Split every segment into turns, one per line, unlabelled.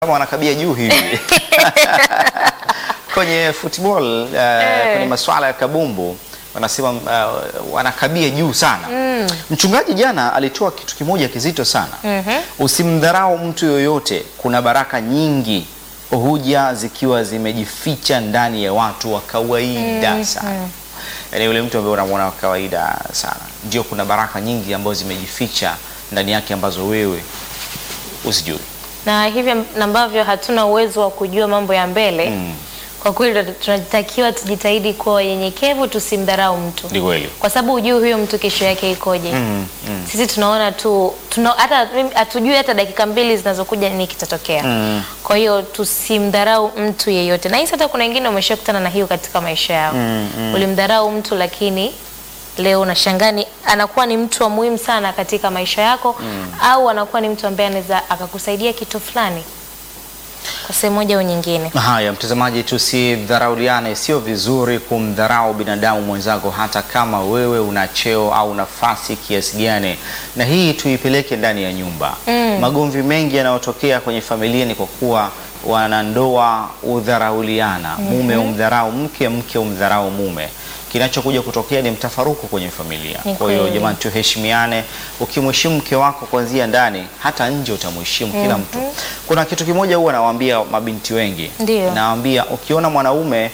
kama wanakabia juu hivi kwenye football uh, kwenye masuala ya kabumbu wanasema uh, wanakabia juu sana. Mchungaji jana alitoa kitu kimoja kizito sana. Usimdharau mtu yoyote, kuna baraka nyingi huja zikiwa zimejificha ndani ya watu wa kawaida sana. Yaani yule mtu ambaye unamwona wa kawaida sana, ndio kuna baraka nyingi ambazo zimejificha ndani yake ambazo wewe usijui.
na hivi ambavyo hatuna uwezo wa kujua mambo ya mbele
Mm.
kwa kweli tunatakiwa tujitahidi kuwa wanyenyekevu, tusimdharau mtu,
Ni kweli.
kwa sababu hujui huyo mtu kesho yake ikoje.
Mm, mm.
Sisi tunaona tu tuna, hata hatujui hata dakika mbili zinazokuja nini kitatokea.
Mm.
Kwa hiyo tusimdharau mtu yeyote, na hisi hata kuna wengine wameshakutana na hiyo katika maisha yao. Ulimdharau mtu lakini leo unashangaa ni- anakuwa ni mtu wa muhimu sana katika maisha yako au anakuwa ni mtu ambaye anaweza akakusaidia kitu fulani kwa sehemu moja au nyingine.
Haya, mtazamaji, tusidharauliane. Sio vizuri kumdharau binadamu mwenzako, hata kama wewe una cheo au nafasi kiasi gani, na hii tuipeleke ndani ya nyumba. Magomvi mengi yanayotokea kwenye familia ni kwa kuwa wanandoa udharauliana, mume umdharau mke, mke umdharau mume. Kinachokuja kutokea ni mtafaruku kwenye familia.
Ni
Kwa hiyo
kweli.
jamani, tuheshimiane. Ukimheshimu mke wako kuanzia ndani, hata nje utamheshimu kila mtu. Kuna kitu kimoja huwa nawaambia mabinti wengi,
Ndio.
nawaambia ukiona mwanaume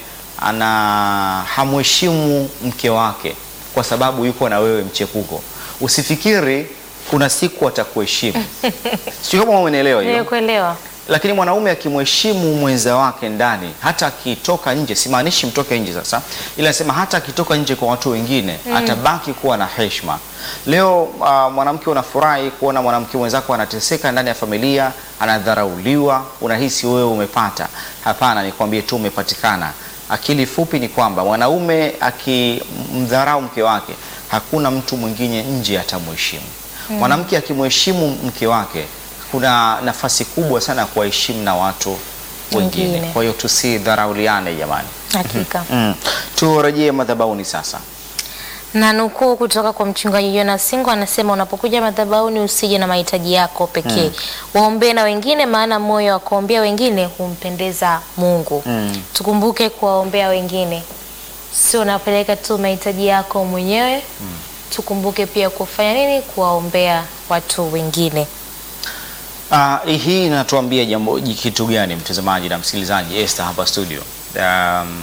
ana hamheshimu mke wake kwa sababu yuko na wewe mchepuko, usifikiri kuna siku atakuheshimu. Sio kama umenielewa hiyo.
Nimekuelewa.
Lakini mwanaume akimheshimu mwenza wake ndani, hata akitoka nje, simaanishi mtoke nje sasa, ila nasema hata akitoka nje kwa watu wengine atabaki kuwa na heshima. Leo uh, mwanamke unafurahi kuona mwanamke mwenzako anateseka ndani ya familia, anadharauliwa, unahisi wewe umepata. Hapana, nikwambie tu umepatikana. Akili fupi ni kwamba mwanaume akimdharau mke wake, hakuna mtu mwingine nje atamheshimu. Mwanamke akimheshimu mke wake kuna nafasi kubwa sana ya kuwaheshimu na watu wengine.
Wengine.
Kwa hiyo tusidharauliane jamani.
Hakika.
Mm. Turejee madhabahuni sasa.
Na nukuu kutoka kwa mchungaji Jonas Singo anasema, unapokuja madhabahuni usije na mahitaji yako pekee, waombee na wengine, maana moyo wa kuombea wengine humpendeza Mungu.
Mm.
Tukumbuke kuwaombea wengine, sio unapeleka tu mahitaji yako mwenyewe. Tukumbuke pia kufanya nini? Kuwaombea watu wengine.
Ah, hii inatuambia jambo kitu gani mtazamaji na msikilizaji Esther hapa studio? Um,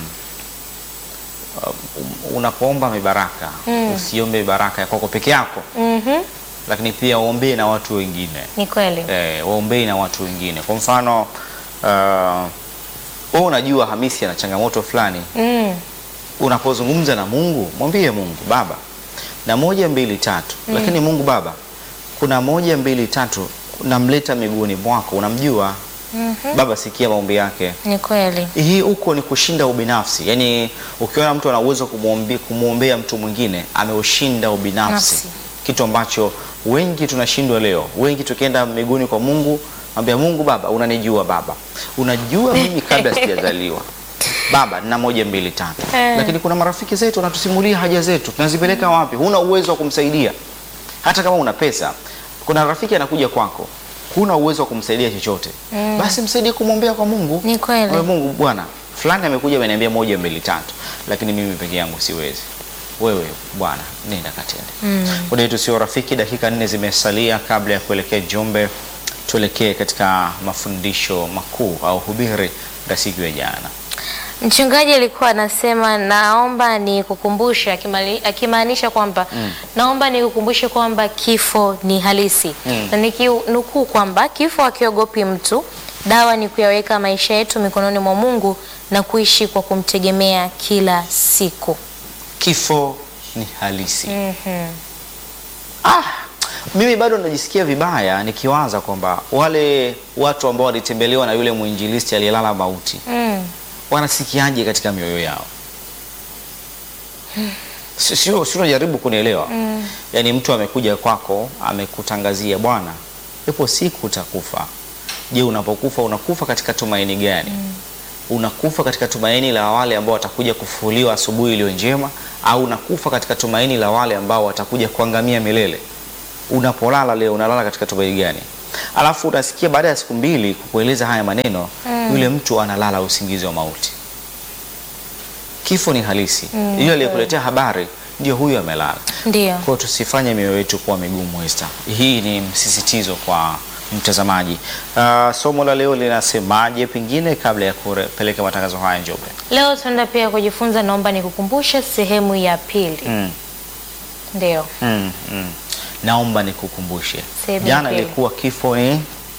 um, unapoomba mibaraka usiombe baraka ya kwako peke yako,
Mhm,
lakini pia uombee na watu wengine.
ni kweli.
eh, waombei na watu wengine. Kwa mfano uh, wewe unajua Hamisi ana changamoto fulani,
Mm,
unapozungumza na Mungu mwambie Mungu Baba na moja mbili tatu, lakini Mungu Baba, kuna moja mbili tatu, namleta miguuni mwako, unamjua Baba, sikia maombi yake.
ni kweli.
Hii huko ni kushinda ubinafsi. Yaani ukiona mtu ana uwezo kumwombe- kumwombea mtu mwingine ameushinda ubinafsi,
Nafsi.
kitu ambacho wengi tunashindwa leo. Wengi tukienda miguuni kwa Mungu, ambia Mungu, Baba unanijua, Baba unajua mimi kabla sijazaliwa Baba nina moja mbili tatu,
Eh.
lakini kuna marafiki zetu wanatusimulia haja zetu, tunazipeleka wapi? Huna uwezo wa kumsaidia hata kama una pesa. Kuna rafiki anakuja kwako, huna uwezo wa kumsaidia chochote, basi msaidie kumwombea kwa Mungu.
Ni kweli.
Wewe Mungu Bwana, fulani amekuja ameniambia moja mbili tatu, lakini mimi peke yangu siwezi. Wewe Bwana, nenda katende. Muda wetu sio rafiki, dakika nne zimesalia kabla ya kuelekea Njombe. Tuelekee katika mafundisho makuu au hubiri la siku ya jana.
Mchungaji alikuwa anasema naomba nikukumbushe, akimali- akimaanisha kwamba naomba nikukumbushe kwamba kifo ni halisi
Mm.
na nikinukuu kwamba kifo hakiogopi mtu, dawa ni kuyaweka maisha yetu mikononi mwa Mungu na kuishi kwa kumtegemea kila siku.
Kifo ni halisi.
Mhm.
Ah, mimi bado najisikia vibaya nikiwaza kwamba wale watu ambao walitembelewa na yule mwinjilisti aliyelala mauti
Mm.
wanasikiaje katika mioyo yao? Si- Sio, sio unajaribu kunielewa. Yaani mtu amekuja kwako amekutangazia, bwana, ipo siku utakufa. Je, unapokufa unakufa katika tumaini gani? Unakufa katika tumaini la wale ambao watakuja kufufuliwa asubuhi iliyo njema, au unakufa katika tumaini la wale ambao watakuja kuangamia milele? Unapolala leo unalala katika tumaini gani? alafu unasikia baada ya siku mbili kukueleza haya maneno yule mtu analala usingizi wa mauti. Kifo ni halisi, yule aliyekuletea habari ndio huyo amelala.
Ndio.
Kwa hiyo tusifanye mioyo yetu kuwa migumu Esther. Hii ni msisitizo kwa mtazamaji. Uh, somo la leo linasemaje pengine kabla ya kupeleka matangazo haya Njombe?
Leo tunaenda pia kujifunza, naomba nikukumbushe sehemu ya pili.
Mm.
Ndio.
Mm, mm. Naomba nikukumbushe.
Sehemu ya
Jana
pili.
ilikuwa kifo ni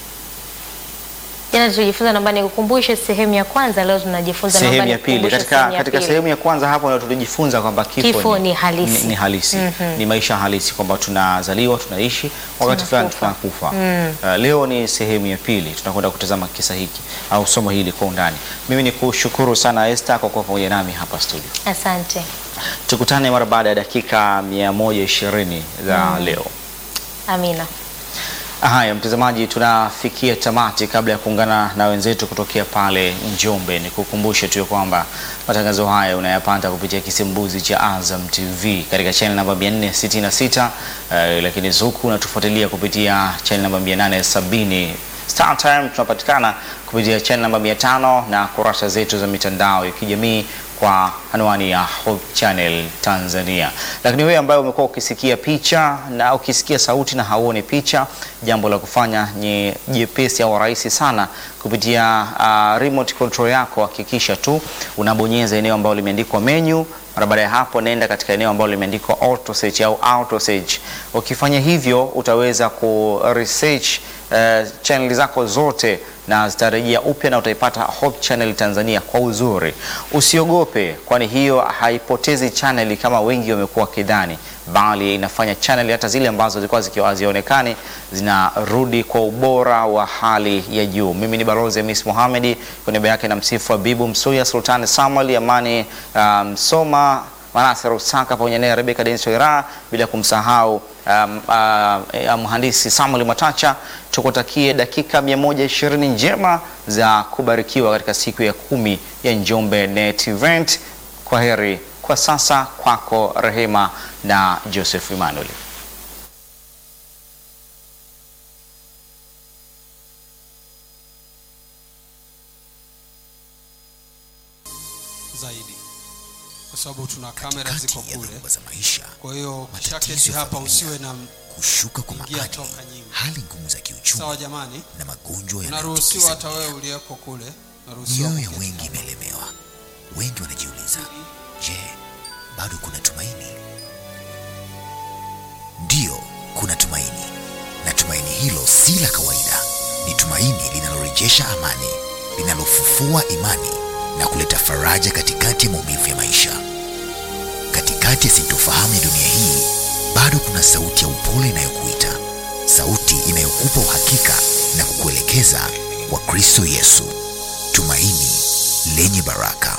Jana tulijifunza, naomba nikukumbushe sehemu ya kwanza. Leo tunajifunza naomba
sehemu ya pili.
nikukumbushe
Katika,
sehemu ya
katika
pili.
sehemu ya kwanza hapo ndio tulijifunza kwamba kifo,
Kifo ni halisi.
ni, ni halisi. Ni maisha halisi kwamba tunazaliwa, tunaishi, wakati fulani
Tunakufa.
tunakufa. Uh, leo ni sehemu ya pili, tunakwenda kutazama kisa hiki au somo hili kwa undani. Mimi ni kushukuru sana Esther kwa kuwa pamoja nami hapa studio.
Asante.
Tukutane mara baada ya dakika 120 za leo.
Amina.
Haya, mtazamaji, tunafikia tamati. Kabla ya kuungana na wenzetu kutokea pale Njombe, ni kukumbushe tu ya kwamba matangazo haya unayapata kupitia kisimbuzi cha Azam TV katika channel namba 466, eh, lakini Zuku unatufuatilia kupitia channel namba 870. Star Time tunapatikana kupitia channel namba 500 na kurasa zetu za mitandao ya kijamii kwa anwani ya Hope Channel Tanzania. Lakini wewe ambaye umekuwa ukisikia picha na ukisikia sauti na hauoni picha, jambo la kufanya ni jepesi au rahisi sana kupitia uh, remote control yako. Hakikisha tu unabonyeza eneo ambalo limeandikwa menu. Mara baada ya hapo, nenda katika eneo ambalo limeandikwa auto search au auto search. Ukifanya hivyo, utaweza ku research uh, channel zako zote na zitarejea upya na utaipata Hope Channel Tanzania kwa uzuri. Usiogope, kwani hiyo haipotezi channel kama wengi wamekuwa wakidhani, bali inafanya channel hata zile ambazo zilikuwa zikiwa hazionekani zinarudi kwa ubora wa hali ya juu. Mimi ni Balozi Hamis Mohamed, kwa niaba yake na msifu Habibu Msuya, Sultani Samuel, Amani Msoma, Manase Rusaka pamoja naye Rebeka Denso Ira, bila kumsahau um, uh, mhandisi Samuel Matacha. Tukutakie dakika 120 njema za kubarikiwa katika siku ya kumi ya Njombe Net Event. Kwa heri kwa sasa, kwako Rehema na Joseph Emmanuel.
zaidi kwa sababu tuna kamera ziko
Katikati ya
kule.
dhoruba za maisha,
Kwa hiyo
matatizo
shaketi
ya
hapa
familia,
usiwe na
kushuka kwa
ingia
maadili,
toka nyingi.
hali ngumu za kiuchumi
sawa. Jamani,
na magonjwa
unaruhusiwa
yanayotikisa
hata wewe
dunia.
uliyeko kule, unaruhusiwa
Mioyo ya
kuketi
wengi
hapa.
imelemewa. Wengi wanajiuliza, je, bado kuna tumaini? Ndiyo, kuna tumaini, na tumaini hilo si la kawaida. Ni tumaini linalorejesha amani, linalofufua imani na kuleta faraja katikati ya maumivu ya maisha. Katikati ya sintofahamu ya dunia hii, bado kuna sauti ya upole inayokuita, sauti inayokupa uhakika na kukuelekeza kwa Kristo Yesu, tumaini lenye baraka.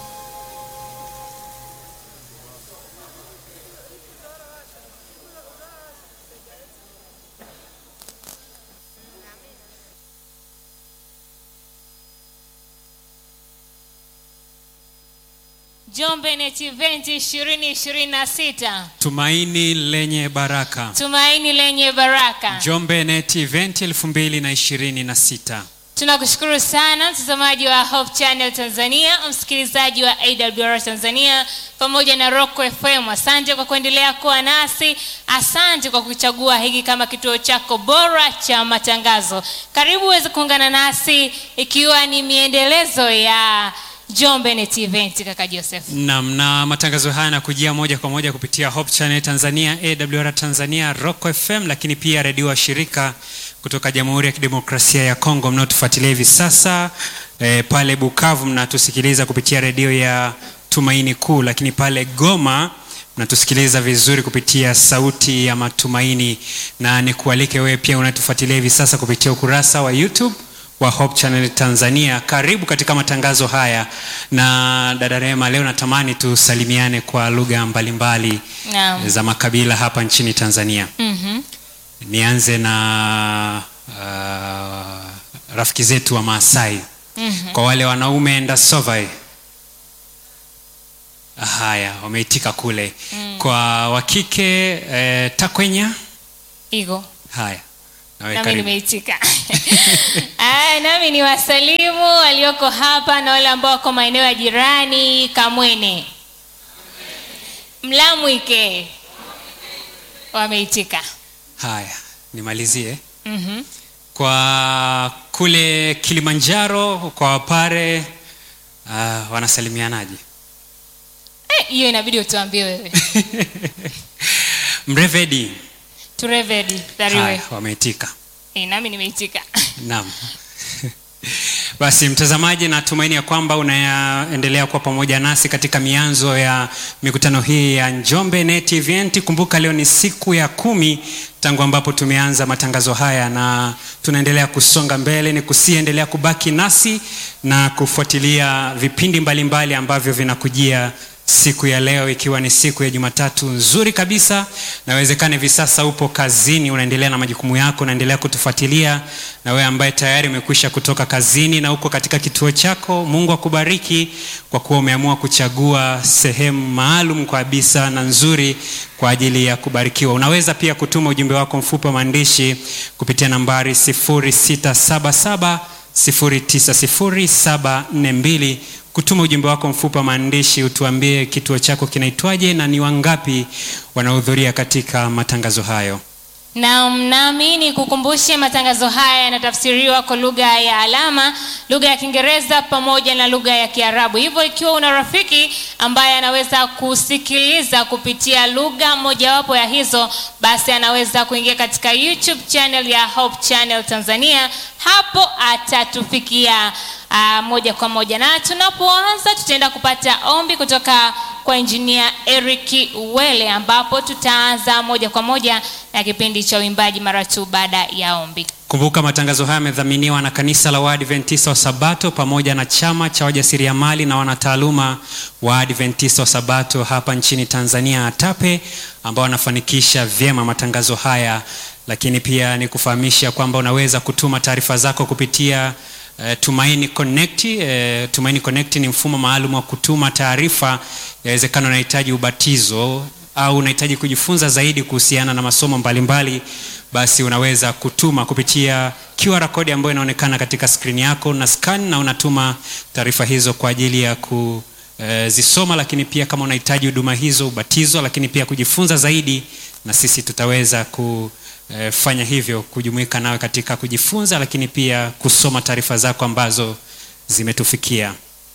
Njombe Net Event 2026
Tumaini lenye baraka.
tumaini lenye baraka.
Njombe Net Event 2026.
Tunakushukuru sana mtazamaji wa Hope Channel Tanzania, msikilizaji wa AWR Tanzania pamoja na Rock FM. Asante kwa kuendelea kuwa nasi, asante kwa kuchagua hiki kama kituo chako bora cha matangazo. Karibu uweze kuungana nasi ikiwa ni miendelezo ya Njombe Net Event, kaka Joseph.
Naam, na matangazo haya yanakujia moja kwa moja kupitia Hope Channel Tanzania, AWR Tanzania, Rock FM, lakini pia redio wa shirika kutoka Jamhuri ya Kidemokrasia ya Kongo mnaotufuatilia hivi sasa e, pale Bukavu mnatusikiliza kupitia redio ya Tumaini Kuu, lakini pale Goma mnatusikiliza vizuri kupitia Sauti ya Matumaini, na nikualike wewe pia unatufuatilia hivi sasa kupitia ukurasa wa YouTube wa Hope Channel Tanzania. Karibu katika matangazo haya, na dada Rehema, leo natamani tusalimiane kwa lugha mbalimbali
Naam.
za makabila hapa nchini Tanzania.
Mhm.
Nianze na uh, rafiki zetu wa Maasai.
Mhm.
Kwa wale wanaume Ndasovai, haya wameitika kule. Kwa wakike eh, Takwenya,
Iko.
haya Nawe
nami
karibu.
nimeitika Aya, nami ni wasalimu walioko hapa na wale ambao wako maeneo ya jirani kamwene mlamwike wameitika
haya nimalizie
mm-hmm.
kwa kule kilimanjaro kwa wapare uh, wanasalimianaje
hiyo inabidi utuambie wewe
mrevedi
turevedi dhariwe
haya wameitika
Eh, nami nimeitika
naam basi mtazamaji natumaini ya kwamba unaendelea kuwa pamoja nasi katika mianzo ya mikutano hii ya njombe net event kumbuka leo ni siku ya kumi tangu ambapo tumeanza matangazo haya na tunaendelea kusonga mbele ni kusiendelea kubaki nasi na kufuatilia vipindi mbalimbali mbali ambavyo vinakujia siku ya leo ikiwa ni siku ya jumatatu nzuri kabisa nawezekana hivi sasa upo kazini unaendelea na majukumu yako unaendelea kutufuatilia na wewe ambaye tayari umekwisha kutoka kazini na uko katika kituo chako mungu akubariki kwa kuwa umeamua kuchagua sehemu maalum kabisa na nzuri kwa ajili ya kubarikiwa unaweza pia kutuma ujumbe wako mfupi wa maandishi kupitia nambari 677 090742 kutuma ujumbe wako mfupi wa maandishi utuambie kituo chako kinaitwaje na ni wangapi wanahudhuria katika matangazo hayo
Naam, nami ni kukumbushe matangazo haya yanatafsiriwa kwa lugha ya alama, lugha ya Kiingereza pamoja na lugha ya Kiarabu. Hivyo ikiwa una rafiki ambaye anaweza kusikiliza kupitia lugha mojawapo ya hizo, basi anaweza kuingia katika YouTube channel ya Hope Channel Tanzania. Hapo atatufikia uh, moja kwa moja, na tunapoanza tutaenda kupata ombi kutoka kwa injinia Eric Wele, ambapo tutaanza moja kwa moja na kipindi cha uimbaji mara tu baada ya ombi.
kumbuka matangazo haya yamedhaminiwa na kanisa la waadventista wa sabato pamoja na chama cha wajasiriamali na wanataaluma wa adventista wa sabato hapa nchini tanzania atape ambao wanafanikisha vyema matangazo haya lakini pia ni kufahamisha kwamba unaweza kutuma taarifa zako kupitia Uh, tumaini connect uh, tumaini connect ni mfumo maalum wa kutuma taarifa yawezekana unahitaji ubatizo au unahitaji kujifunza zaidi kuhusiana na masomo mbalimbali basi unaweza kutuma kupitia qr code ambayo inaonekana katika skrini yako na scan na unatuma taarifa hizo kwa ajili ya kuzisoma lakini pia kama unahitaji huduma hizo ubatizo lakini pia kujifunza zaidi na sisi tutaweza kufanya hivyo kujumuika nawe katika kujifunza lakini pia kusoma taarifa zako ambazo zimetufikia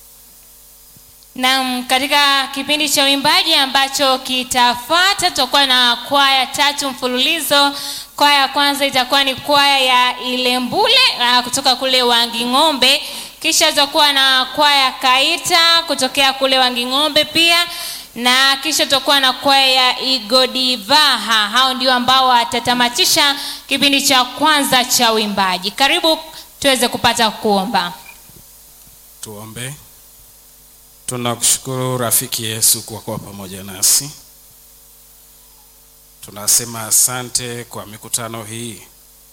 Naam, katika kipindi cha uimbaji ambacho kitafuata tutakuwa na kwaya tatu mfululizo. Kwaya ya kwanza itakuwa ni kwaya ya Ilembule uh, kutoka kule Wanging'ombe, kisha tutakuwa na kwaya Kaita kutokea kule Wanging'ombe pia na kisha tutakuwa na kwaya ya Igodivaha. Hao ndio ambao watatamatisha kipindi cha kwanza cha uimbaji. Karibu tuweze kupata kuomba.
tuombe tunakushukuru rafiki yesu kwa kuwa pamoja nasi tunasema asante kwa mikutano hii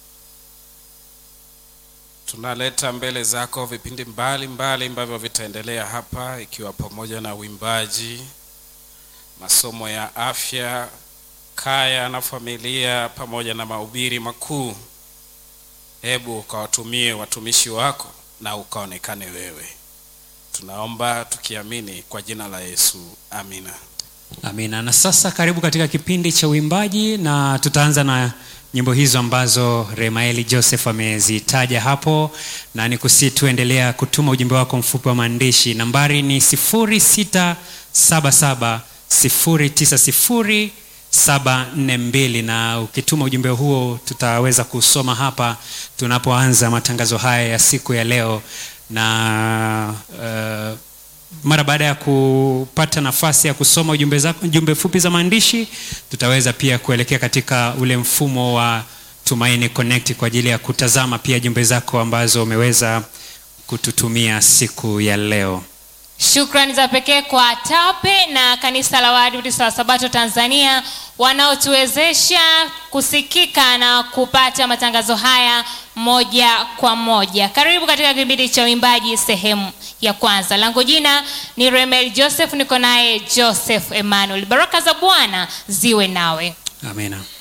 tunaleta mbele zako vipindi mbalimbali ambavyo vitaendelea hapa ikiwa pamoja na uimbaji masomo ya afya kaya na familia pamoja na mahubiri makuu hebu ukawatumie watumishi wako na ukaonekane wewe tunaomba tukiamini kwa jina la yesu amina
amina na sasa karibu katika kipindi cha uimbaji na tutaanza na nyimbo hizo ambazo remaeli joseph amezitaja hapo na ni kusi tuendelea kutuma ujumbe wako mfupi wa maandishi nambari ni 677 090 742 na ukituma ujumbe huo tutaweza kusoma hapa tunapoanza matangazo haya ya siku ya leo na uh, mara baada ya kupata nafasi ya kusoma ujumbe, za, ujumbe fupi za maandishi tutaweza pia kuelekea katika ule mfumo wa tumaini connect kwa ajili ya kutazama pia jumbe zako ambazo umeweza kututumia siku ya leo
Shukrani za pekee kwa TAPE na kanisa la Waadventista wa Sabato Tanzania wanaotuwezesha kusikika na kupata matangazo haya moja kwa moja. Karibu katika kipindi cha uimbaji sehemu ya kwanza. Langu jina ni Remel Joseph, niko naye Joseph Emmanuel. Baraka za Bwana ziwe nawe.
amina